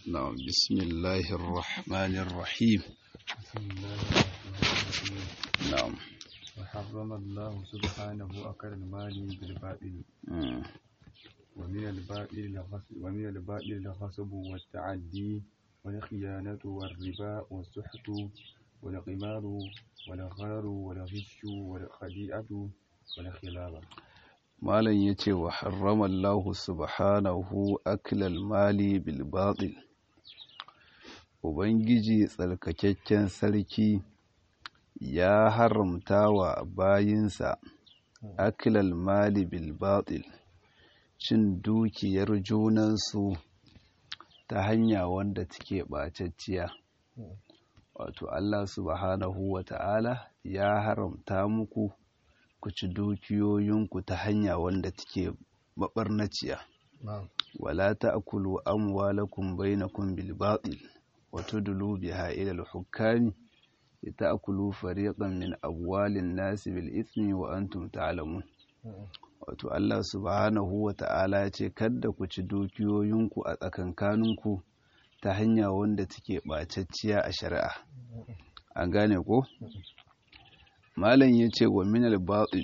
نعم بسم الله الرحمن الرحيم بسم الله الرحمن الرحيم نعم وحرم الله سبحانه أكل المال بالباطل مم. ومن الباطل الغصب ومن الباطل الغصب والتعدي والخيانة والربا والسحت والقمار والغار والغش والخديعة والخلافة malam ya ce wa harramallahu subhanahu aklal mali bil batil ubangiji tsarkakakken sarki ya haramta wa bayinsa aklal mali bil batil cin dukiyar junansu ta hanya wanda take ɓacacciya wato Allah subhanahu wa ta'ala ya haramta muku ku ci dukiyoyinku ta hanya wanda take maɓarnaciya نعم wala ta'kulu amwalakum bainakum bil batil wa tudlu biha ila al hukami lita'kulu fariqan min amwalin nasi bil ithmi wa antum ta'lamun wato Allah subhanahu wa ta'ala ya ce kada ku ci dukiyoyinku a tsakankaninku ta hanya wanda take ɓacacciya a shari'a an gane ko malam ya ce wa minal batil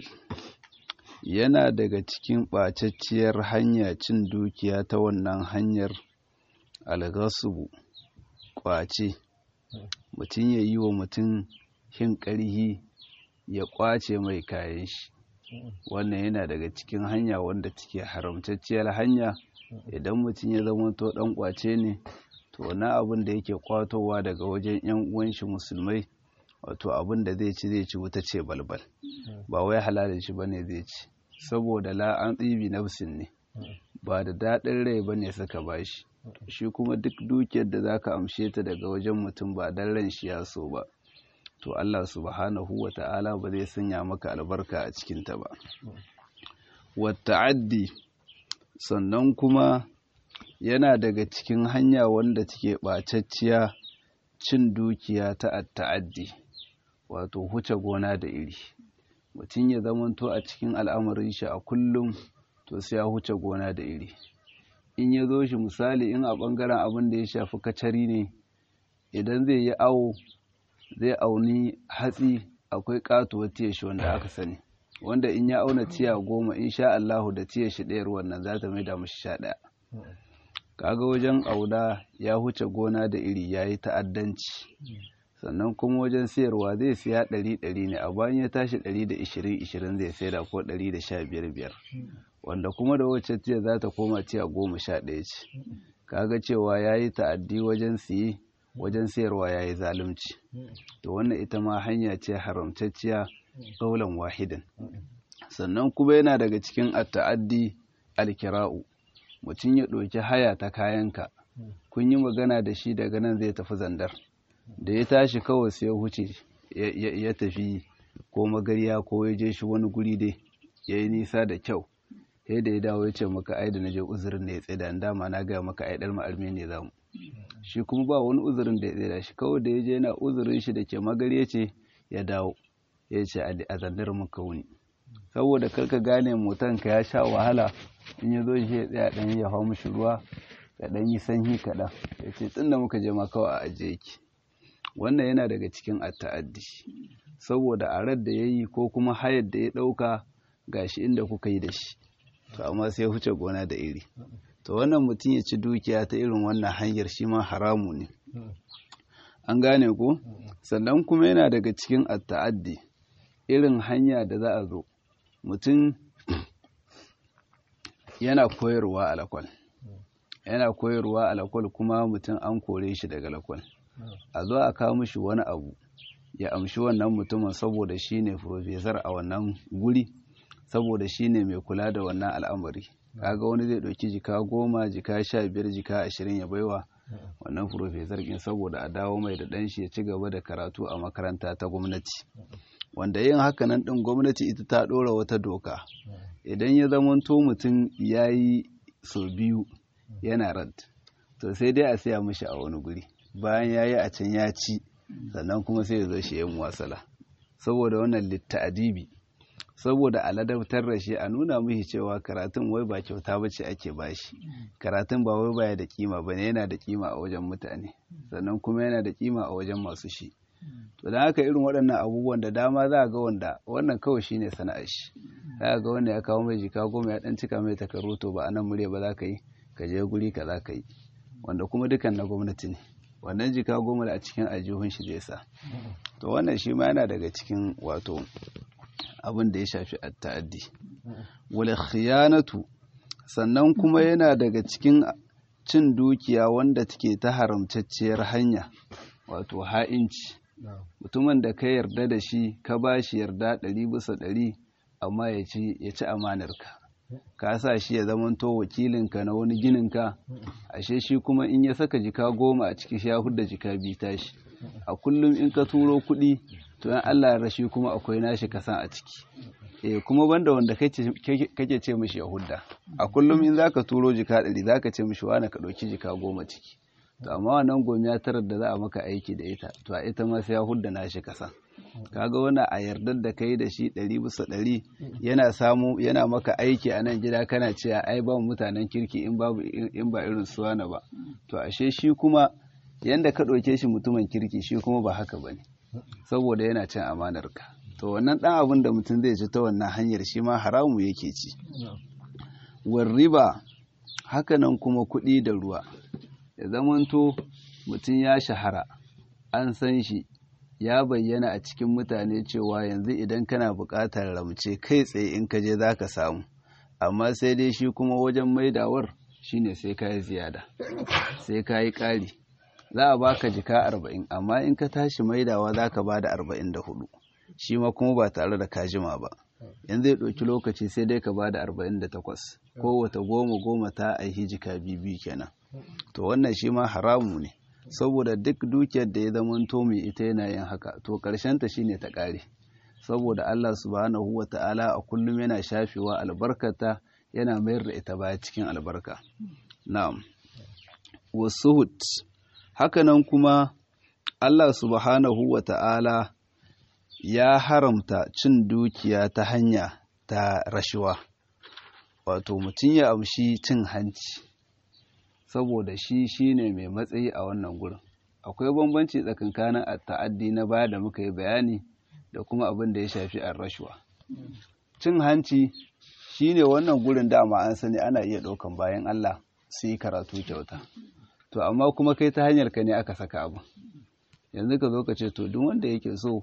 yana daga cikin ɓacacciyar hanya cin dukiya ta wannan hanyar algasubu ƙwace mutum ya yi wa mutum hin ƙarhi ya ƙwace mai kayan shi wannan yana daga cikin hanya wanda take haramtacciyar hanya idan mutum ya zama to ɗan ƙwace ne to wani abin da yake ƙwatowa daga wajen 'yan uwan shi musulmai wato abin da zai ci zai ci wuta ce balbal ba wai halalin shi bane zai ci saboda la an tsibi nafsin ne ba da daɗin rai bane suka bashi shi kuma duk dukiyar da zaka amshe ta daga wajen mutum ba dan ran shi ya so ba to Allah subhanahu wa ta'ala ba zai sanya maka albarka a cikin ta ba wa ta'addi sannan kuma yana daga cikin hanya wanda take ɓacacciya cin dukiya ta ta'addi wato huce gona da iri mutum ya zamanto a cikin al'amarin shi a kullum to sai ya huce gona da iri in ya zo shi misali in a ɓangaren abin da ya shafi kacari ne idan zai yi awo zai auni hatsi akwai katuwar tiya shi wanda aka sani wanda in ya auna tiya goma in sha Allahu da tiya shi ɗayar wannan za ta maida mashi sha ɗaya kaga wajen auda ya huce gona da iri ya yi ta'addanci sannan kuma wajen sayarwa zai siya ɗari ɗari ne a bayan ya tashi ɗari da ishirin ishirin zai sayar ko ɗari da sha biyar biyar wanda kuma da wacce tiya za ta koma tiya goma sha ɗaya ce kaga cewa ya yi ta'addi wajen siye wajen sayarwa ya yi zalunci to wannan ita ma hanya ce haramtacciya ƙaulan wahidan sannan kuma yana daga cikin at-ta'addi al-kira'u mutum ya ɗauki haya ta kayanka kun yi magana da shi daga nan zai tafi zandar da ya tashi kawai sai ya huce ya tafi ko magariya ko ya je shi wani guri dai ya yi nisa da kyau sai da ya dawo ya ce maka ai da na je uzurin da ya tsaye da dama na gaya maka ai ɗan ma'almi ne zamu shi kuma ba wani uzurin da ya tsaye da shi kawai da ya je yana uzurin shi da ke magariya ce ya dawo ya ce a zandar muka wuni saboda karka gane motanka ya sha wahala in ya zo shi ya tsaya ɗan ya hau mishi ruwa ya ɗan yi sanyi kaɗan ya ce tun da muka je ma kawai a ajiye ki wannan yana daga cikin atta'addi saboda a da ya yi ko kuma hayar da ya ɗauka gashi inda kuka yi da shi to amma sai ya huce gona da iri to wannan mutum ya ci dukiya ta irin wannan hanyar shi ma haramu ne an gane ko sannan kuma yana daga cikin atta'addi irin hanya da za a zo mutum yana koyarwa a lakwal yana koyarwa a lakwal kuma mutum an kore shi daga lakwal a zo a kawo mishi wani abu ya amshi wannan mutumin saboda shi ne profesor a wannan guri saboda shi ne mai kula da wannan al'amari kaga wani zai ɗauki jika goma jika sha biyar jika ashirin ya baiwa wannan profesor ɗin saboda a dawo mai da ɗan shi ya ci gaba da karatu a makaranta ta gwamnati wanda yin hakanan ɗin gwamnati ita ta ɗora wata doka idan ya zamanto mutum ya yi sau biyu yana rad to sai dai a siya mishi a wani guri bayan ya yi a can ya ci sannan kuma sai ya zo shi yin wasala saboda wannan litta'adibi saboda a ladabtar da shi a nuna mishi cewa karatun wai ba kyauta ba ce ake bashi karatun ba wai baya da kima bane yana da kima a wajen mutane sannan kuma yana da kima a wajen masu shi to don haka irin waɗannan abubuwan da dama za ga wanda wannan kawai shine sana'ar shi za ga wanda ya kawo mai jika goma ya dan cika mai takaru to ba a nan murya ba za ka yi ka je guri ka za ka yi wanda kuma dukan na gwamnati ne wannan jika goma da a cikin aljihun shi zai sa to wannan shi ma yana daga cikin wato abin da ya shafi ta'addi wal khiyanatu sannan kuma yana daga cikin cin dukiya wanda take ta haramtacciyar hanya wato ha'inci mutumin da ka yarda da shi ka ba shi yarda ɗari bisa ɗari amma ya ci ya ci amanarka ka sa shi ya zamanto wakilinka na wani gininka ashe shi kuma in ya saka jika goma a ciki shi ya hudda jika biyu tashi a kullum in ka turo kuɗi to yan Allah ya rashi kuma akwai nashi kasan a ciki eh kuma banda wanda kake ce mishi ya hudda a kullum in zaka turo jika ɗari zaka ce mishi wani ka ɗauki jika goma ciki to amma wannan gomiya tarar da za a maka aiki da ita to a ita ma sai ya hudda nashi kasan kaga wani a yardar da kai da shi ɗari bisa ɗari yana samu yana maka aiki a nan gida kana cewa ai ba mutanen kirki in babu in ba irin su wani ba to ashe shi kuma yanda ka ɗauke shi mutumin kirki shi kuma ba haka bane saboda yana cin amanar ka to wannan ɗan abin da mutum zai ci ta wannan hanyar shi ma haramu yake ci war riba hakanan kuma kuɗi da ruwa ya zamanto mutum ya shahara an san shi ya bayyana a cikin mutane cewa yanzu idan kana buƙatar ramce kai tsaye in ka je za ka samu amma sai dai shi kuma wajen maidawar shine sai ka yi ziyada sai ka yi ƙari za a baka jika arba'in amma in ka tashi maidawa za ka ba da arba'in da hudu shi ma kuma ba tare da kajima ba yanzu zai ɗauki lokaci sai dai ka ba da arba'in da takwas kowata goma goma ta aihi jika bibi kenan to wannan shi ma haramu ne saboda duk dukiyar da ya zamanto mai ita yana yin haka to ta shine ta ƙare saboda Allah subhanahu wa ta'ala a kullum yana shafewa albarkata yana mayar da ita baya cikin albarka na'am wasuhut hakanan kuma Allah subhanahu wa ta'ala ya haramta cin dukiya ta hanya ta rashuwa wato mutum ya amshi cin hanci saboda shi shine mai matsayi a wannan gurin akwai bambanci tsakankanin ta'addi na baya da muka yi bayani da kuma abin da ya shafi an rashuwa cin hanci shine wannan gurin dama an sani ana iya ɗaukan bayan Allah su yi karatu kyauta to amma kuma kai ta hanyar ka ne aka saka abu yanzu ka zo ka ce to duk wanda yake so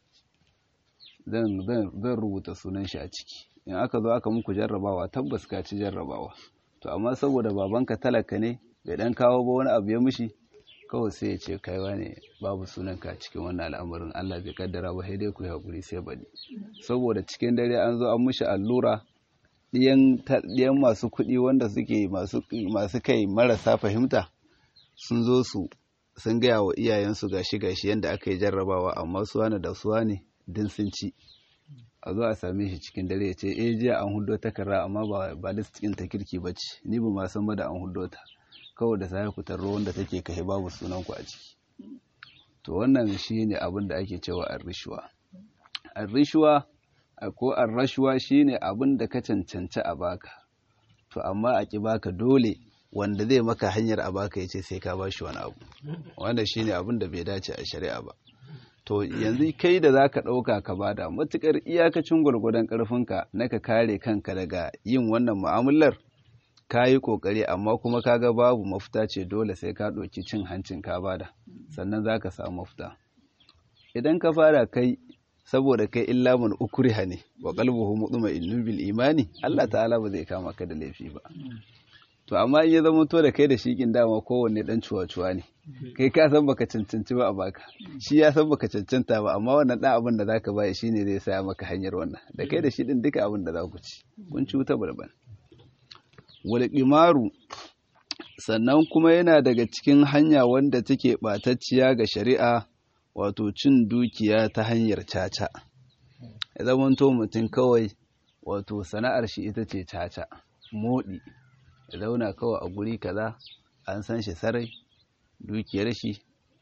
zan rubuta sunan shi a ciki in aka zo aka muku jarrabawa tabbas ka ci jarrabawa to amma saboda babanka talaka ne bai dan kawo ba wani abu ya mishi kawai sai ya ce kaiwa ne babu sunanka cikin wannan al'amarin Allah bai kaddara ba sai dai ku hakuri sai bari saboda cikin dare an zo an mishi allura ɗiyan masu kuɗi wanda suke masu kai marasa fahimta sun zo su sun gaya wa iyayensu gashi gashi yadda aka yi jarrabawa amma su wani da su ne din sun ci a zo a same shi cikin dare ya ce eh jiya an hudo takarda amma ba ba list ɗin ta kirki ba ce ni ba ma san ba da an hudo ta kawai da sai ku tarro wanda take kai babu sunan ku a ciki to wannan shine abin da ake cewa ar-rishwa ar-rishwa ko ar-rashwa shine abin da ka cancanci a baka to amma a ki baka dole wanda zai maka hanyar a baka yace sai ka bashi wani abu wanda shine abin da bai dace a shari'a ba to yanzu kai da zaka ɗauka ka bada matukar iyakacin gwargwadon ƙarfinka na ka kare kanka daga yin wannan mu'amalar ka yi ƙoƙari amma kuma kaga babu mafita ce dole sai ka ɗauki cin hancin ka bada sannan za ka samu mafita idan ka fara kai saboda kai illa man ukriha ne wa qalbuhu mutma'innun bil imani Allah ta'ala ba zai kama ka da laifi ba to amma in ya zama to da kai da shikin dama kowanne dan cuwa-cuwa ne kai ka san baka cancanci ba a baka shi ya san baka cancanta ba amma wannan dan abin da zaka baya shine zai saya maka hanyar wannan da kai da shi din duka abin da za ku ci kun ci wuta balbal wal qimaru sannan kuma yana daga cikin hanya wanda take batacciya ga shari'a wato cin dukiya ta hanyar caca ya zama to mutum kawai wato sana'ar shi ita ce caca moɗi ya zauna kawai a guri kaza an san shi sarai dukiyar shi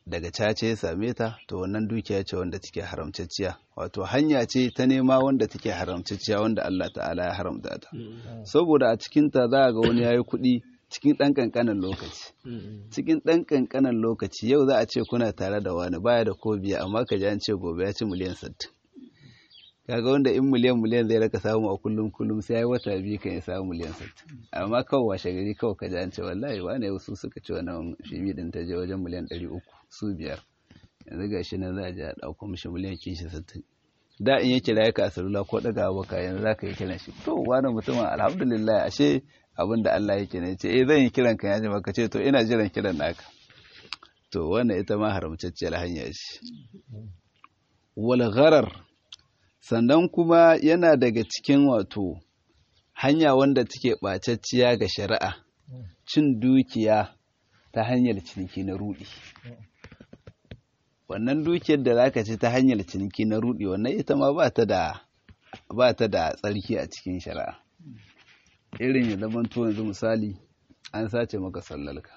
daga cace ya same ta to wannan dukiya ce wanda take haramtacciya wato hanya ce ta nema wanda take haramtacciya wanda Allah ta'ala ya haramta ta saboda a cikin ta za ga wani yayi kuɗi cikin ɗan ƙanƙanin lokaci cikin ɗan ƙanƙanin lokaci yau za a ce kuna tare da wani baya da ko biya amma ka ji an ce gobe ya ci miliyan sittin kaga wanda in miliyan miliyan zai raka samu a kullum kullum sai ya yi wata biyu kan ya samu miliyan sittin amma kawai washe gari kawai ka ji an ce wallahi wane wasu suka ci wannan shibi din ta je wajen miliyan ɗari uku su biyar yanzu ga shi nan za a je a ɗauko mishi miliyan kishi sittin da in ya kira ka a salula ko ɗaga baka yanzu za ka yi kiran shi to wani mutumin alhamdulillah ashe abin da Allah yake ne ce eh zan yi kiran ka ya ji maka ce to ina jiran kiran naka to wannan ita ma haramtacciyar hanya ce wal gharar sannan kuma yana daga cikin wato hanya wanda take ɓacacciya ga shari'a cin dukiya ta hanyar ciniki na rudi wannan dukiyar da zaka ci ta hanyar ciniki na rudi wannan ita ma ba ta da ba ta da tsarki a cikin shari'a irin ya zama to yanzu misali an sace maka sallarka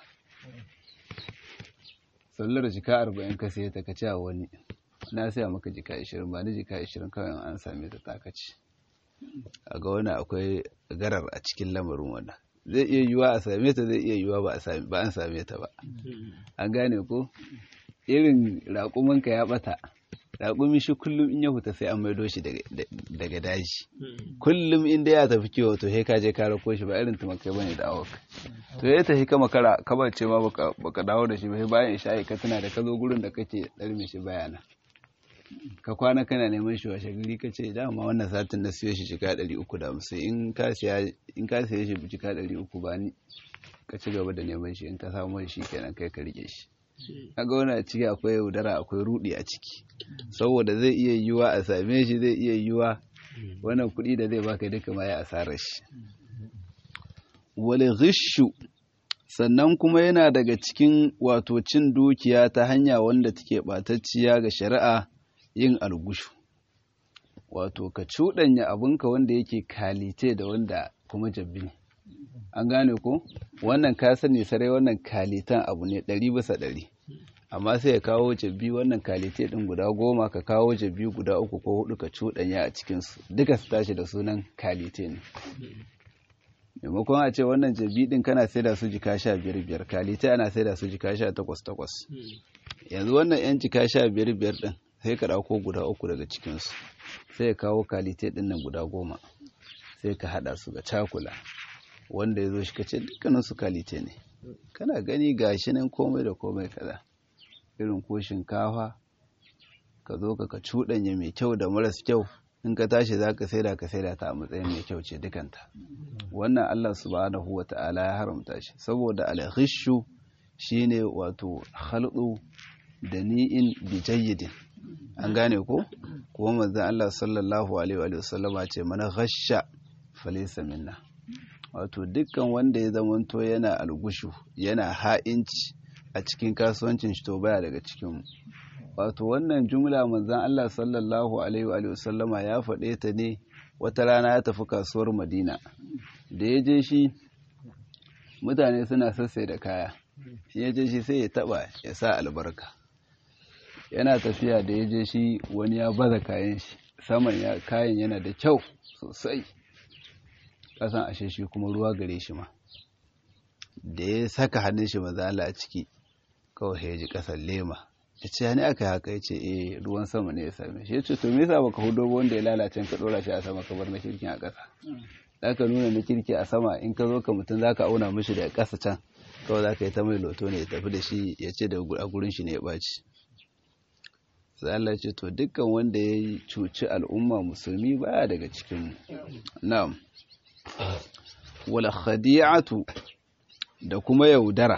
sallar jika arba'in ka sai ta kaci a wani na saya maka jika ashirin ba ni jika ashirin kawai an same ta takaci a ga wani akwai garar a cikin lamarin wannan zai iya yiwuwa a same ta zai iya yiwuwa ba an same ta ba an gane ko irin raƙumanka ya ɓata raƙumi shi kullum in ya huta sai an maido shi daga daji kullum inda ya tafi kiwo to sai ka je ka rako shi ba irin tumakai bane da awok to ya tafi kama kara kaba ce ma baka dawo da shi ba bayan isha'i ka tuna da ka zo gurin da kake ɗarme shi bayana ka kwana kana neman shi washe gari ka ce dama wannan satin na siyo shi jika ɗari uku da hamsin in ka siya shi jika ɗari uku ba ni ka ci gaba da neman shi in ka samu shi kenan kai ka rike shi kaga wani a ciki akwai yaudara akwai rudi a ciki saboda zai iya yiwuwa a same shi zai iya yiwuwa wannan kuɗi da zai baka duka ma ya asarar shi wale ghishu sannan kuma yana daga cikin wato cin dukiya ta hanya wanda take ɓatacciya ga shari'a yin algushu wato ka cuɗanya abinka wanda yake kalite da wanda kuma jabbi ne an gane ko wannan ka sani sarai wannan kalitan abu ne ɗari bisa ɗari amma sai ya kawo jabbi wannan kalite ɗin guda goma ka kawo jabbi guda uku ko hudu ka cuɗanya a cikinsu duka su tashi da sunan kalite ne maimakon a ce wannan jabbi ɗin kana sai da su jika sha biyar biyar kalite ana sai da su jika sha takwas takwas yanzu wannan yan jika sha biyar biyar ɗin sai ka ɗauko guda uku daga cikinsu sai ya kawo kalite ɗin nan guda goma sai ka haɗa su ga cakula wanda ya zo shi kace dukkanin su kalite ne kana gani gashi nan komai da komai kaza irin ko shinkafa ka zo ka cuɗanya mai kyau da maras kyau in ka tashi za ka saida ka saida ta a matsayin mai kyau ce dukanta wannan Allah subhanahu wa ta'ala ya haramta shi saboda al-ghishu shine wato khalqu da ni'in bi jayyidin an gane ko kuma manzon Allah sallallahu alaihi wa sallama ce mana ghasha falaysa minna wato dukkan wanda ya zamanto yana algushu yana ha'inci a cikin kasuwancin shi to baya daga cikin wato wannan jumla manzon Allah sallallahu alaihi wa sallama ya faɗe ta ne wata rana ya tafi kasuwar Madina da ya je shi mutane suna sassai da kaya ya je shi sai ya taba ya sa albarka yana tafiya da ya je shi wani ya baza kayan shi saman kayan yana da kyau sosai kasan ashe shi kuma ruwa gare shi ma da ya saka hannun shi mazala a ciki kawai ya ji kasan lema ya ce ne aka yi haka ya ce eh ruwan sama ne ya same shi ya ce to me yasa baka hudo ba wanda ya lalace ka dora shi a sama ka bar na kirkin a ƙasa zaka nuna na kirki a sama in ka zo ka mutum zaka auna mishi da ƙasa can kawai zaka yi ta mai loto ne ya tafi da shi ya ce da a gurin shi ne ya ɓaci sai Allah ce to dukkan wanda ya cuci al'umma musulmi baya daga cikin na'am wal khadi'atu da kuma yaudara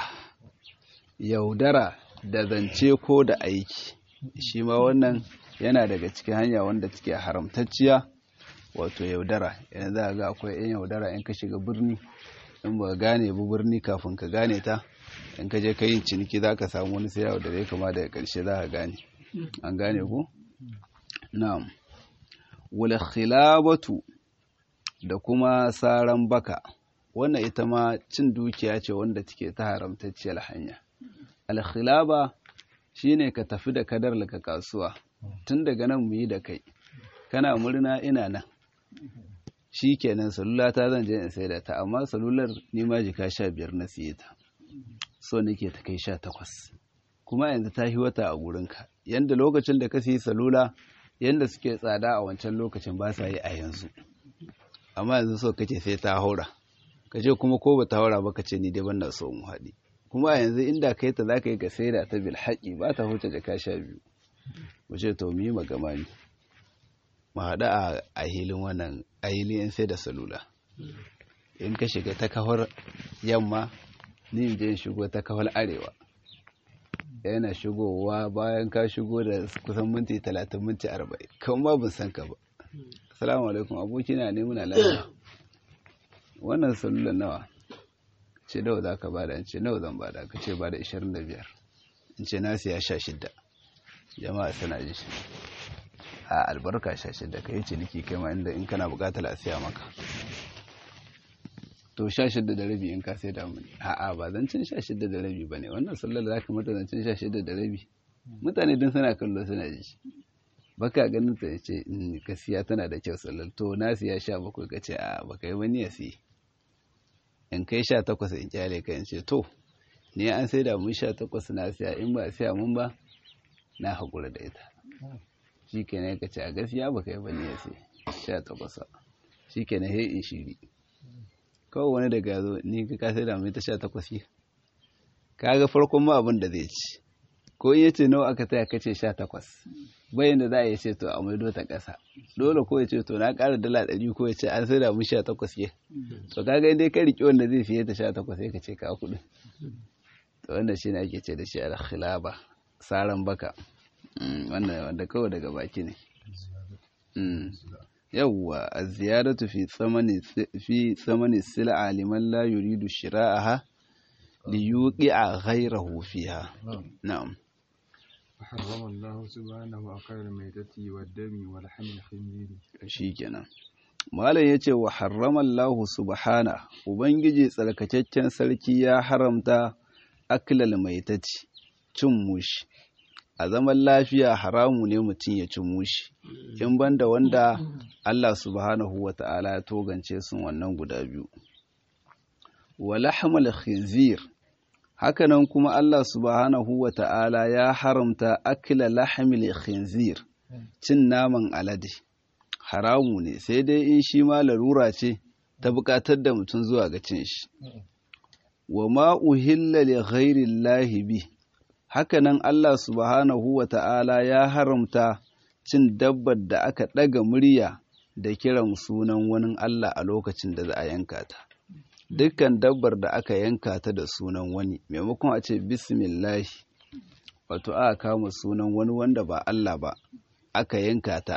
yaudara da zance ko da aiki shi ma wannan yana daga cikin hanya wanda take haramtacciya wato yaudara yanzu za ga akwai yan yaudara in ka shiga birni in ba gane bu birni kafin ka gane ta in ka je ka yin ciniki za ka samu wani sai da zai kama daga ƙarshe za ka gane an gane ku na'am wal khilabatu da kuma saran baka wannan ita ma cin dukiya ce wanda take ta haramtacciyar hanya alkhilaba shine ka tafi da kadar ka kasuwa tun daga nan mu yi da kai kana murna ina nan shi kenan salula ta zan je in sai da ta amma salular ni ma jika sha biyar na siye ta so nake ta kai sha takwas kuma yanzu ta yi wata a gurinka yanda lokacin da ka siyi salula yanda suke tsada a wancan lokacin ba sa yi a yanzu amma yanzu so kake sai ta haura ka ce kuma ko ba ta haura ba ka ce ni dai ban na so mu haɗi kuma a yanzu inda kai ta za ka yi ka sai da ta bil haƙi ba ta huce jaka sha biyu mu ce to mu yi magama ne mu haɗu a hilin wannan a hilin sai da salula in ka shiga ta kawar yamma ni in je in shigo ta kawar arewa yana shigowa bayan ka shigo da kusan minti talatin minti arba'in kan ba bin san ka ba assalamu alaikum aboki na ne muna lafiya wannan salulan nawa ce nawa za ka bada in ce nawa zan bada ka ce bada 25 in ce na siya 16 jama'a suna ji shi a albarka 16 ka yi ciniki kai ma inda in kana bukatar a siya maka to 16 da rabi in ka sai da muni a'a ba zancen 16 da rabi ba ne wannan sallar za ka mata zancen 16 da rabi mutane din suna kallo suna ji shi baka ganin ta ce ka siya tana da kyau sallar to na siya 17 ka ce a baka yi wani ya siya in kai sha takwas in kyale ka in ce to ni an sai da mun sha takwas na siya in ba siya mun ba na haƙura da ita shi ke ka ce a gaskiya ba kai bane ya sai sha takwas shi ke na in shiri kawai wani daga zo ni ka sai da mun ta sha takwas yi ka ga farkon ma abin da zai ci ko in yace nawa aka taya kace sha takwas bayan da za a yi ce to a maido ta ƙasa dole ko ya ce to na ƙara dala ɗari ko ya ce an sai da mun sha takwas ke to kaga dai ka riƙe wanda zai fiye ta sha takwas sai ka ce ka kuɗi to wanda shi ne ake ce da shi alkhilaba saran baka wanda wanda kawai daga baki ne yawwa az-ziyadatu fi tsamani fi tsamani sil'a liman la yuridu shira'aha liyuqi'a ghayrahu fiha na'am حرم الله سبحانه أكل الميتة والدم ولحم الخنزير shikenan malam yace wa harrama Allah subhana ubangiji tsarkakakken sarki ya haramta aklal maitati cin mushi a zaman lafiya haramu ne mutum ya ci mushi in banda wanda Allah subhanahu wata'ala ya togance sun wannan guda biyu wa lahmal khinzir hakanan kuma Allah subhanahu wa ta'ala ya haramta akila lahamil khinzir cin naman alade haramu ne sai dai in shi ma larura ce ta buƙatar da mutum zuwa ga cin shi wa ma uhilla li ghairi bi hakanan Allah subhanahu wa ta'ala ya haramta cin dabbar da aka ɗaga murya da kiran sunan wani Allah a lokacin da za a yanka ta dukkan dabbar da aka yanka ta da sunan wani maimakon a ce bismillahi wato aka kama sunan wani wanda ba Allah ba aka yanka ta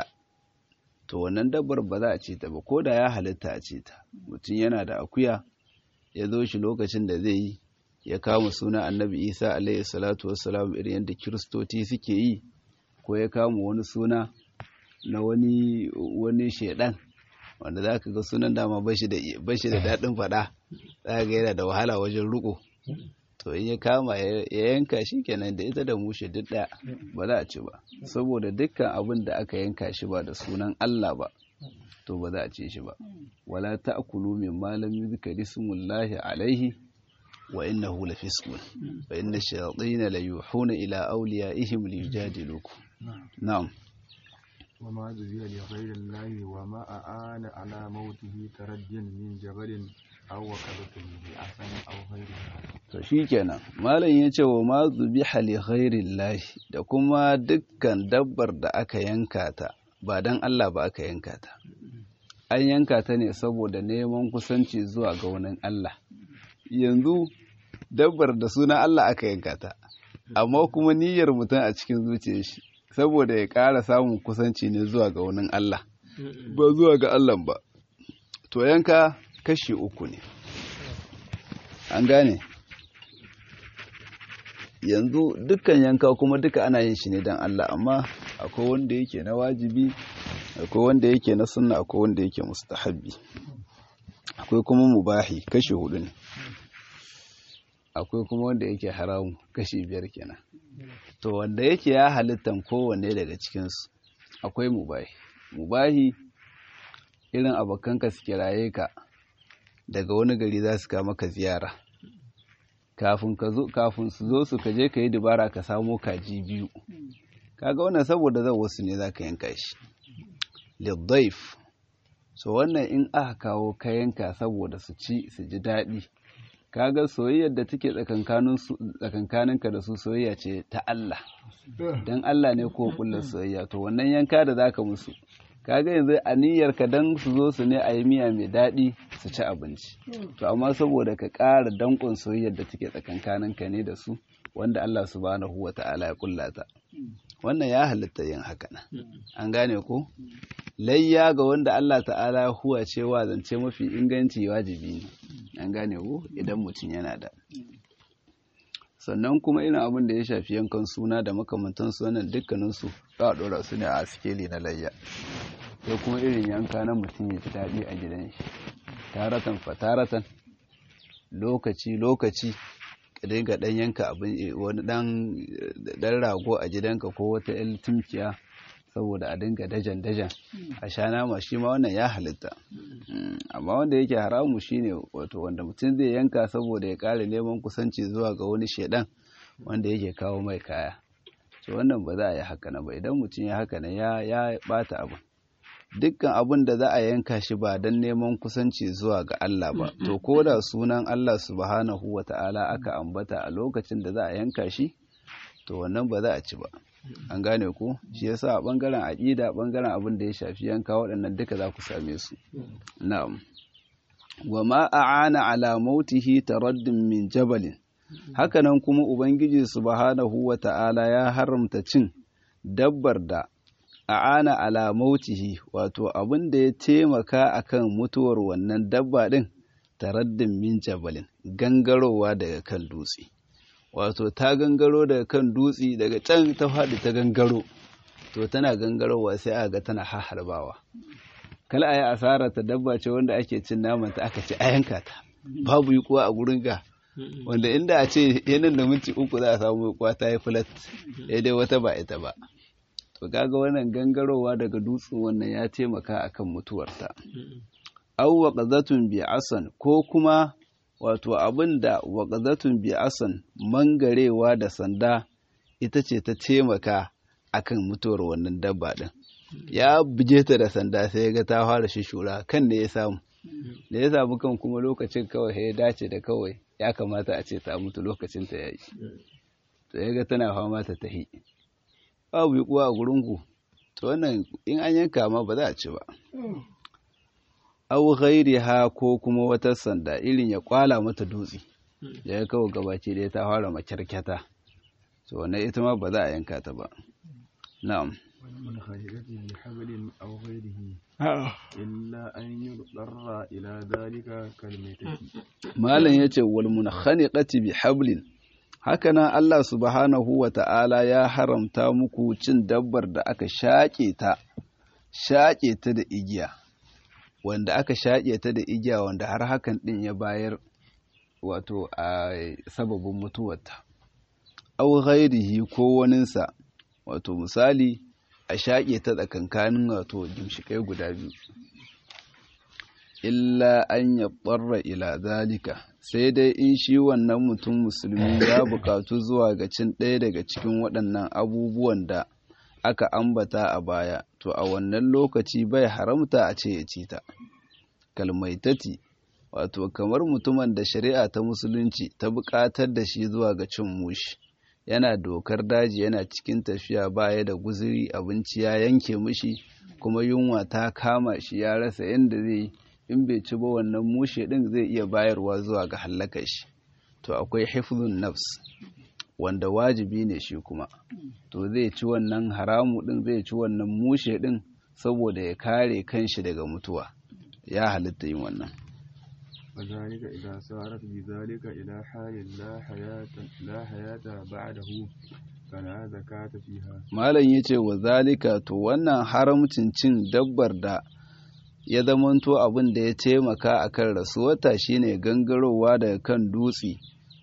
to wannan dabbar ba za a ce ta ba ko da ya halitta a ce ta mutum yana da akuya ya zo shi lokacin da zai yi ya kama sunan annabi isa alaihi salatu wassalam irin yadda kiristoci suke yi ko ya kama wani suna na wani wani shedan wanda za ka ga sunan dama bashi da daɗin faɗa za ga yana da wahala wajen riko to in ya kama ya yanka shi kenan da ita da mushe duk ɗaya ba za a ci ba saboda dukkan abin da aka yanka shi ba da sunan Allah ba to ba za a ci shi ba wala ta'kulu min ma lam yuzkar ismullahi alaihi wa innahu lafisqun fa inna ash-shayatin la yuhuna ila awliyaihim liyujadilukum na'am وما ذبح لغير الله وما أعان على موته كرد من جبل أو وكبة بأحسن أو غيرها to shikenan malam ya ce wa ma zubiha li ghairillahi da kuma dukkan dabbar da aka yanka ta ba dan Allah ba aka yanka ta an yanka ta ne saboda neman kusanci zuwa ga wani Allah yanzu dabbar da suna Allah aka yanka ta amma kuma niyyar mutum a cikin zuciyar shi saboda ya ƙara samun kusanci ne zuwa ga wani Allah ba zuwa ga Allah ba to yanka kashi uku ne an gane yanzu dukkan yanka kuma duka ana yin shi ne don Allah amma akwai wanda yake na wajibi akwai wanda yake na sunna akwai wanda yake mustahabbi akwai kuma mubahi kashi hudu ne akwai kuma wanda yake haramu kashi biyar kenan to wanda yake ya halittan kowanne daga cikinsu akwai mubahi mubahi irin abokanka su kiraye ka daga wani gari za su kama ka ziyara kafin ka zo kafin su zo su kaje ka yi dubara ka samo kaji biyu kaga wannan saboda zan wasu ne za ka yanka shi liddaif so wannan in aka kawo ka yanka saboda su ci su ji daɗi kaga soyayyar da take tsakankaninka da su soyayya ce ta Allah don Allah ne ko kullar soyayya to wannan yanka da zaka musu kaga yanzu aniyarka dan su zo su ne a yi miya mai daɗi su ci abinci to amma saboda ka ƙara danƙon soyayyar da take tsakankaninka ne da su wanda Allah subhanahu wa ta'ala ya kullata wannan ya halitta yin haka nan an gane ko layya ga wanda Allah ta'ala huwa cewa zance mafi inganci wajibi ne an gane ko idan mutum yana da sannan kuma irin abin da ya shafi yankan suna da makamantan sunan dukkaninsu za a ɗora su ne a sikeli na layya sai kuma irin yanka na mutum ya ji daɗi a gidan shi taratan fataratan lokaci lokaci ka dinga ɗan yanka abin wani ɗan rago a gidanka ko wata yan tumkiya saboda a dinga dajan dajan a sha nama shi ma wannan ya halitta amma wanda yake haramu shine wato wanda mutum zai yanka saboda ya kare neman kusanci zuwa ga wani shedan wanda yake kawo mai kaya to wannan ba za a yi haka na ba idan mutum ya haka na ya ya bata abin dukkan abin da za a yanka shi ba don neman kusanci zuwa ga Allah ba to ko da sunan Allah subhanahu wata'ala aka ambata a lokacin da za a yanka shi to wannan ba za a ci ba an gane ku shi yasa a bangaren aqida bangaren abin da ya shafi yanka waɗannan duka za ku same su na'am wa ma a'ana ala mautihi taraddun min jabalin hakanan kuma ubangiji subhanahu wata'ala ya haramta cin dabbar da a'ana ala mautihi wato abin da ya taimaka akan mutuwar wannan dabba din taraddun min jabalin gangarowa daga kan dutse wato ta gangaro daga kan dutse daga can ta faɗi ta gangaro to tana gangarowa sai aka ga tana haharbawa kala ayi asara ta dabba ce wanda ake cin naman ta aka ce a yanka ta babu yi kuwa a gurin ga wanda inda a ce yanin da minti uku za a samu kuwa ta yi flat daidai wata ba ita ba to kaga wannan gangarowa daga dutsen wannan ya taimaka akan mutuwarta aw waqazatun bi asan ko kuma wato abin da waƙazatun bi'asan mangarewa da sanda ita ce ta taimaka akan mutuwar wannan dabba ɗin ya buge ta da sanda sai ya ga ta fara shishura kan da ya samu da ya samu kan kuma lokacin kawai ya dace da kawai ya kamata a ce ta mutu lokacin ta yayi to ya ga tana fama ta tahi babu kuwa a gurin ku to wannan in an yanka ma ba za a ci ba au ghairiha ko kuma wata sanda irin ya kwala mata dutse da ya kawo gabaci da ta fara makyarkyata so wannan ita ma ba za a yanka ta ba na'am والمنخنقة بحبل أو غيره إلا أن يضطر إلى ذلك كالميتة malam yace wal munkhaniqati bi hablin hakanan Allah subhanahu wa ta'ala ya haramta muku cin dabbar da aka shaƙe ta shaƙe ta da igiya wanda aka shaƙe ta da igiya wanda har hakan ɗin ya bayar wato a sababin mutuwarta au ghairihi ko waninsa wato misali a shaƙe ta tsakankanin wato gimshikai guda biyu illa an ya ɓarra ila zalika sai dai in shi wannan mutum musulmi ya buƙatu zuwa ga cin ɗaya daga cikin waɗannan abubuwan da aka ambata a baya to a wannan lokaci bai haramta a ce ya ci ta kalmaitati wato kamar mutumin da shari'a ta musulunci ta buƙatar da shi zuwa ga cin mushi yana dokar daji yana cikin tafiya baya da guzuri abinci ya yanke mishi kuma yunwa ta kama shi ya rasa yadda zai in bai ci ba wannan mushe din zai iya bayarwa zuwa ga hallakar shi to akwai hifzun nafs wanda wajibi ne shi kuma to zai ci wannan haramu din zai ci wannan mushe din saboda ya kare kanshi daga mutuwa ya halitta yin wannan وذلك إذا سارت بذلك إلى حال لا حياة لا حياة بعده فلا زكاة فيها malam yace wa zalika to wannan haramcin cin dabbar da ya zamanto abin da ya taimaka akan rasuwata shine gangarowa daga kan dutse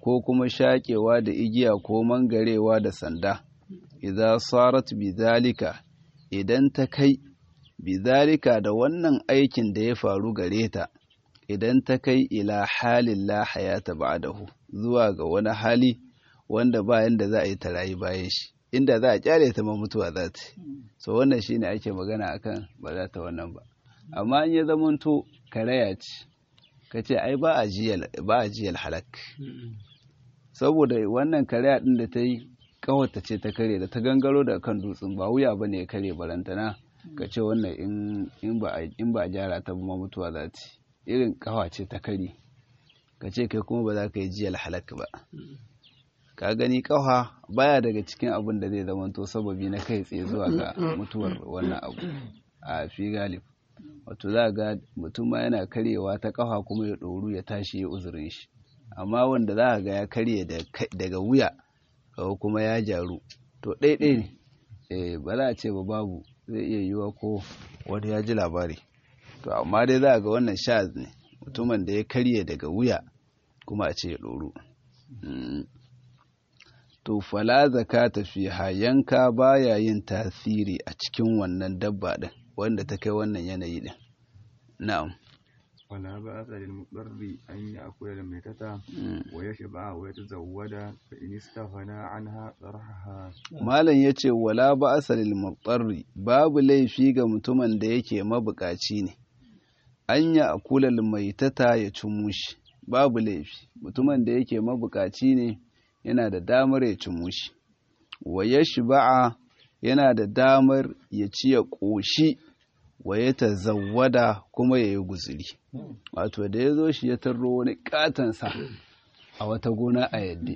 ko kuma shaƙewa da igiya ko mangarewa da sanda idza sarat bidhalika idan ta kai bidhalika da wannan aikin da ya faru gare ta idan ta kai ila halin la hayata ba'dahu zuwa ga wani hali wanda ba yanda za a yi ta rayu bayan shi inda za a kyale ta ma mutuwa za ta so wannan shine ake magana akan ba za ta wannan ba amma in ya zamanto karaya ce ka ce ai ba a jiyal halak saboda wannan karaya din da ta yi kawata ce ta kare da ta gangaro da kan dutsen ba wuya ba ne ya kare barantana ka ce wannan in ba a gyara ta ma mutuwa za ta irin kawa ce ta kare ka ce kai kuma ba za ka yi jiyal halak ba ka gani kawa baya daga cikin abin da zai zamanto sababi na kai tsaye zuwa ga mutuwar wannan abu a fi galib wato za ga mutum ma yana karyewa ta kafa kuma ya ɗoru ya tashi ya uzurin shi amma wanda za ga ya karye daga wuya kawo kuma ya jaru to ɗaiɗai ne ba za a ce ba babu zai iya yiwa ko wani ya ji labari to amma dai za ga wannan sha ne mutumin da ya karye daga wuya kuma a ce ya ɗoru to fala zakata fiha yanka baya yin tasiri a cikin wannan dabba din wanda ta kai wannan yanayi din na'am wala ba sa lil mudarri an ya'kula al maitata wa yashba wa yatazawwada fa in istaghna anha sarhaha malam yace wala ba sa lil mudarri babu laifi ga mutumin da yake mabukaci ne an ya'kula al maitata ya ci mushi babu laifi mutumin da yake mabukaci ne yana da damar ya ci mushi wa yashba'a yana da damar ya ci ya ƙoshi wa ya tazawwada kuma ya yi guzuri wato da ya zo shi ya tarro wani katansa a wata gona a yadda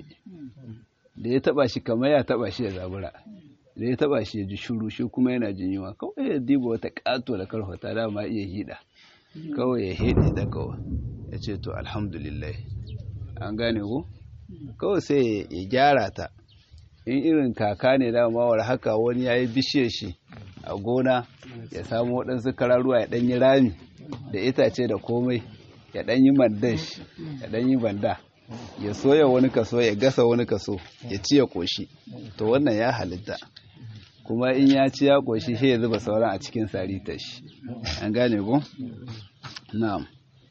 da ya taba shi kamar ya taba shi ya zabura da ya taba shi ya ji shuru shi kuma yana jin yunwa kawai ya diba wata kato da karfata dama iya hida kawai ya hede da kawai ya ce to alhamdulillah an gane ku kawai sai ya gyara ta in irin kaka ne dama war haka wani ya yi bishiyar shi a gona ya samu waɗansu kararuwa ya ɗanyi rami da itace da komai ya ɗanyi mandash ya ɗanyi banda ya soya wani kaso ya gasa wani kaso ya ci ya ƙoshi to wannan ya halitta kuma in ya ci ya ƙoshi shi ya zuba sauran a cikin sarita shi an gane ko na'am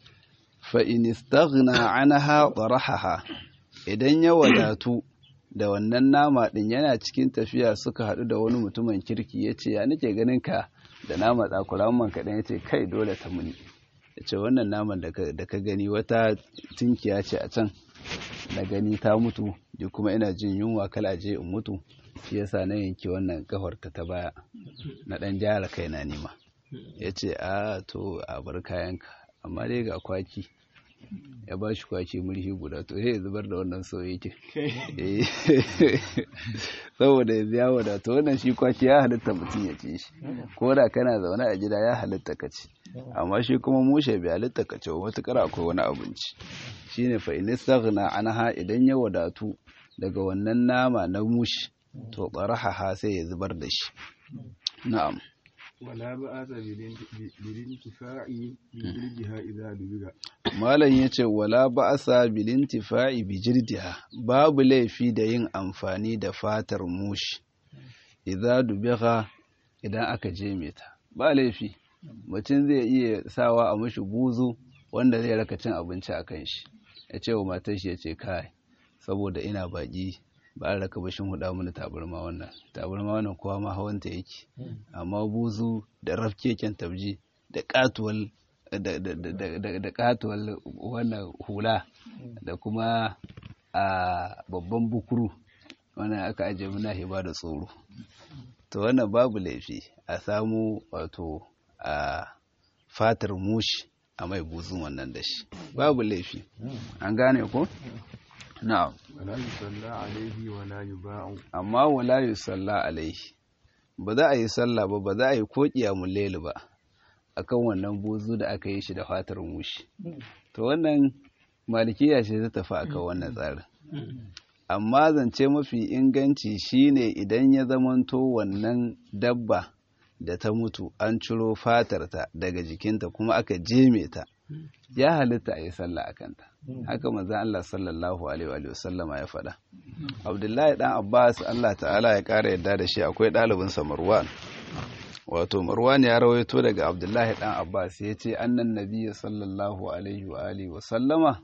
fa in istaghna anha tarahaha idan ya wadatu da wannan nama ɗin yana cikin tafiya suka haɗu da wani mutumin kirki ya ce ya nake ganin ka da nama tsakura man kaɗan ya ce kai dole ta muni ya ce wannan naman da ka gani wata tinkiya ce a can na gani ta mutu da kuma ina jin yunwa kala je in mutu shi yasa na yanki wannan kafar ta ta baya na ɗan jara kai na nima ya ce a to a bar kayanka amma dai ga kwaki ya ba shi kwaki murhi guda to sai ya zubar da wannan soyayya saboda ya biya wadata wannan shi kwaki ya halitta mutum ya ci shi ko da kana zaune a gida ya halitta ka ci amma shi kuma mushe bai halitta ka ci matukar akwai wani abinci shine fa in istaghna anha idan ya wadatu daga wannan nama na mushi to qaraha sai ya zubar da shi na'am ولا بأس بالانتفاع بجلدها إذا دبغ Malam ya ce, Wala ba'asa bilintifa'i bijirdiha, babu laifi da yin amfani da fatar mushi, idza dubiha idan aka je ta. Ba laifi, mutum zai iya sawa a mashi buzu wanda zai raka cin abinci a kan shi, ya ce wa matar shi ya ce, Kai, saboda ina baƙi ba a raka bashin huda mana tabarma wannan tabarma wannan kowa ma hawanta yake amma buzu da rafkeken tabji da katuwal da katuwal wannan hula da kuma a babban bukuru wannan aka ajiye muna hiba da tsoro to wannan babu laifi a samu wato a fatar mushi a mai buzun wannan da shi babu laifi an gane ko na'am ولا يصلى عليه ولا يباع amma wala yusalla alaihi ba za a yi sallah ba ba za a yi ko qiyamul layl ba akan wannan buzu da aka yi shi da fatar mushi to wannan malikiya ce ta tafi akan wannan tsarin amma zance mafi inganci shine idan ya zamanto wannan dabba da ta mutu an ciro fatarta daga jikinta kuma aka jeme ta ya halitta a yi sallah a kanta haka manzon Allah sallallahu alaihi wa sallama ya faɗa Abdullahi dan Abbas Allah ta'ala ya ƙara yadda da shi akwai ɗalibinsa Marwan wato Marwan ya rawaito daga Abdullahi dan Abbas ya ce annan nabiyyi sallallahu alaihi wa alihi wa sallama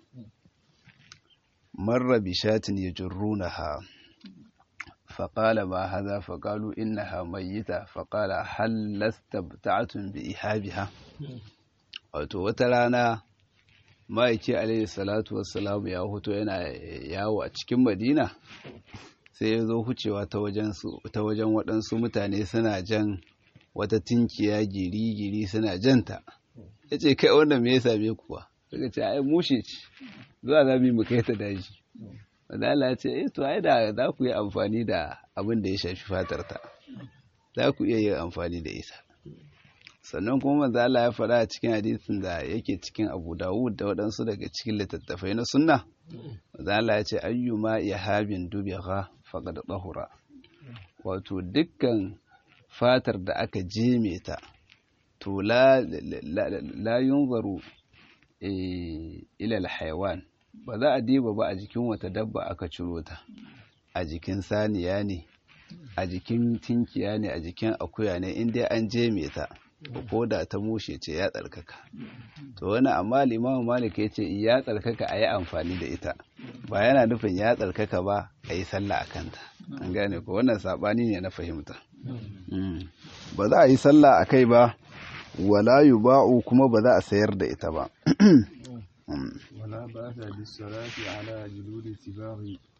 marra bi shatin yajrunaha فقال ما هذا فقالوا إنها ميتة فقال هل لاستبتعتم بإيهابها wato wata rana ma'aiki alaihi salatu wassalamu ya hoto yana yawo a cikin madina sai ya zo hucewa ta wajen waɗansu mutane suna jan wata tinkiya giri-giri suna janta ya ce kai wanda me ya same kuwa suka ce ai mushe ce zuwa za mu yi mu kai ta daji wanda Allah ya ce eh to ai da za ku yi amfani da abin da ya shafi fatar ta za ku iya yin amfani da ita sannan kuma manzo Allah ya faɗa a cikin hadisin da yake cikin Abu Dawud da waɗansu daga cikin littattafai na sunna manzo Allah ya ce ayyuma yahabin dubigha faqad tahura wato dukkan fatar da aka jeme ta to la la yunzaru ila al-hayawan ba za a diba ba a jikin wata dabba aka ciro ta a jikin saniya ne a jikin tinkiya ne a jikin akuya ne inda an jeme ta ko da ta mushe ce ya tsarkaka to wani amma limamu malik ya ce ya tsarkaka a yi amfani da ita ba yana nufin ya tsarkaka ba a yi sallah a kanta an gane ko wannan saɓani ne na fahimta ba za a yi sallah a kai ba wala ba'u kuma ba za a sayar da ita ba ولا بأس بالصلاة على جلود السباع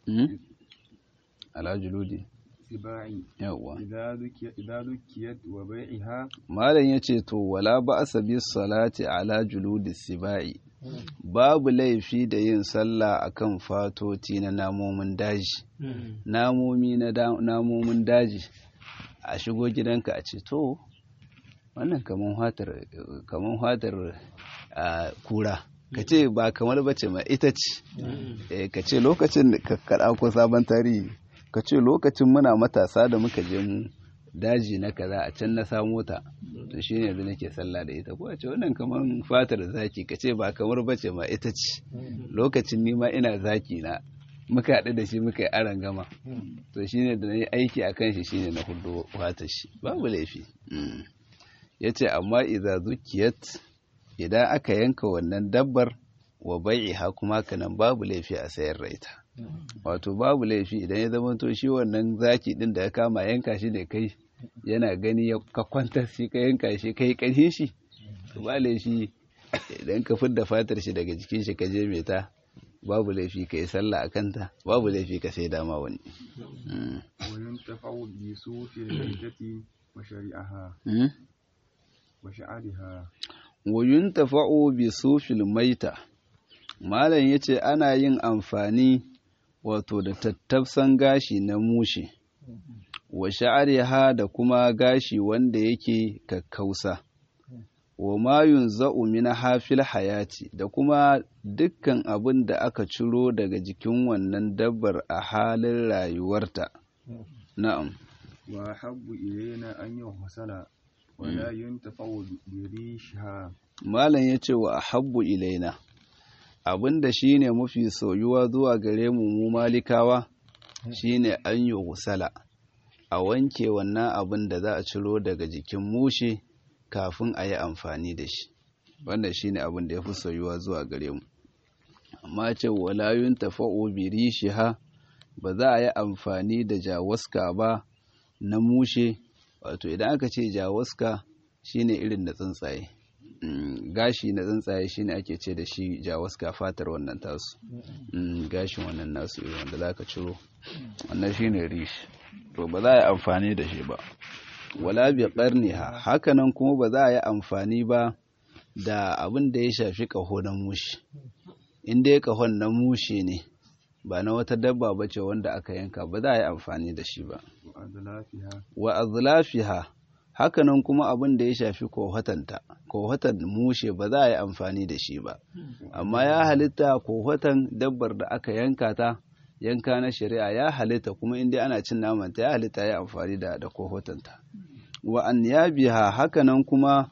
على جلود السباع yawwa إذا ذكي إذا ذكيت وبيعها malam yace to wala ba'sa bis salati ala juludi sibai babu laifi da yin sallah akan fatoti na namomin daji namomi na da- namomin daji a shigo gidanka a ce to wannan kaman hatar kaman hatar a kura ka ce ba kamar bace ma ita ce Eh, ka ce lokacin da ka kaɗa ko sabon tarihi ka ce lokacin muna matasa da muka je mu daji na kaza a can na samo ta to shi ne yanzu nake sallah da ita ko a ce wannan kamar fatar zaki ka ce ba kamar bace ma ita ce lokacin ni ma ina zaki na muka haɗu da shi muka yi aron gama to shi ne da na yi aiki a kan shi shi ne na hudu fatar shi babu laifi Mm. ya ce amma iza zukiyat idan aka yanka wannan dabbar wa bai'iha kuma kanan babu laifi a sayar da ita wato babu laifi idan ya zama to shi wannan zaki din da ya kama yanka shi ne kai yana gani ya ka kwantar shi ka yanka shi kai ƙarfin shi to ba laifi idan ka fidda fatar shi daga jikin shi ka je mai ta babu laifi ka yi sallah a kanta babu laifi ka sai dama wani Mm. وينتفع بصوف الميتة وشريعها Mm. وشعرها wayun tafa'o bi sufil maita malam ya ce ana yin amfani wato da tattafsan gashi na mushe wa sha'ariha da kuma gashi wanda yake kakkausa wa mayun za'u min hafil hayati da kuma dukkan abin da aka ciro daga jikin wannan dabbar a halin rayuwarta na'am وأحب إلينا أن يغسل ولا ينتفع بريشها Malam ya ce wa ahabbu ilaina abinda shine mafi soyuwa zuwa gare mu mu malikawa shine an yi gusala a wanke wannan abin da za a ciro daga jikin mushe kafin a yi amfani da shi wannan shine abin da ya fi soyuwa zuwa gare mu amma ce walayun tafa'u birishiha ba za a yi amfani da jawaska ba na mushe wato idan aka ce jawaska shine irin na tsuntsaye Mm, gashi na tsuntsaye shine ake ce da shi jawaska fatar wannan tasu Mm, gashin wannan nasu irin wanda za ka ciro wannan shine rish to ba za a yi amfani da shi ba wala bi qarniha hakanan kuma ba za a yi amfani ba da abin da ya shafi kaho na mushi in dai kahon na mushe ne ba na wata dabba ba ce wanda aka yanka ba za a yi amfani da shi ba وأذلافها wa azlafiha hakanan kuma abin da ya shafi kohatanta kohatan mushe ba za a yi amfani da shi ba amma ya halitta kohatan dabbar da aka yanka ta yanka na shari'a ya halitta kuma inda ana cin namanta ya halitta ya amfani da da kohatanta wa anyabiha hakanan kuma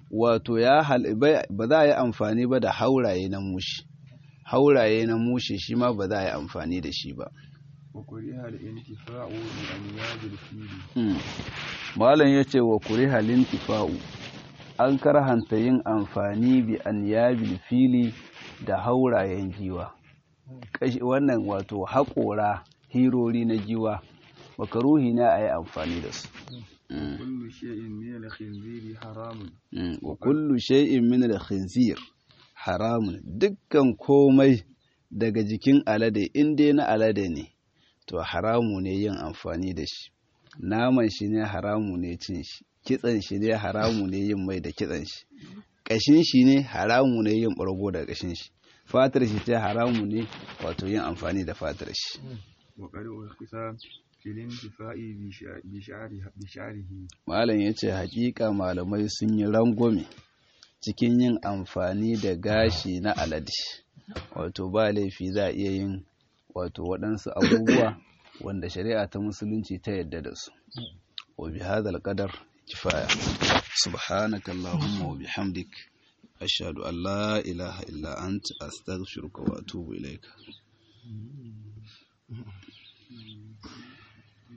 wato ya ba za a yi amfani ba da hauraye na mushi hauraye na mushi shi ma ba za a yi amfani da shi ba وكره الانتفاع بأنياب الفيل malam ya ce wa kuri halin tifa'u an karhanta yin amfani bi an yabil fili da haurayen giwa wannan wato haƙora hirori na giwa makaruhi na a yi amfani da su كل شيء من الخنزير حرام wa kullu shay'in min al-khinzir haramun dukkan komai daga jikin alade in dai na alade ne to haramu ne yin amfani da shi naman shi ne haramu ne cin shi kitsan shi ne haramu ne yin mai da kitsan shi kashin shi ne haramu ne yin ɓargo da kashin shi fatar shi ce haramu ne wato yin amfani da fatar shi وقد أرخص في الانتفاع بشع- بشعره بشعره malam ya ce hakika malamai sun yi rangwame cikin yin amfani da gashi na alade wato ba laifi za a iya yin wato waɗansu abubuwa wanda shari'a ta musulunci ta yadda da su wa bi hadal qadar kifaya subhanaka allahumma wa bihamdik ashhadu an la ilaha illa anta astaghfiruka wa atubu ilaika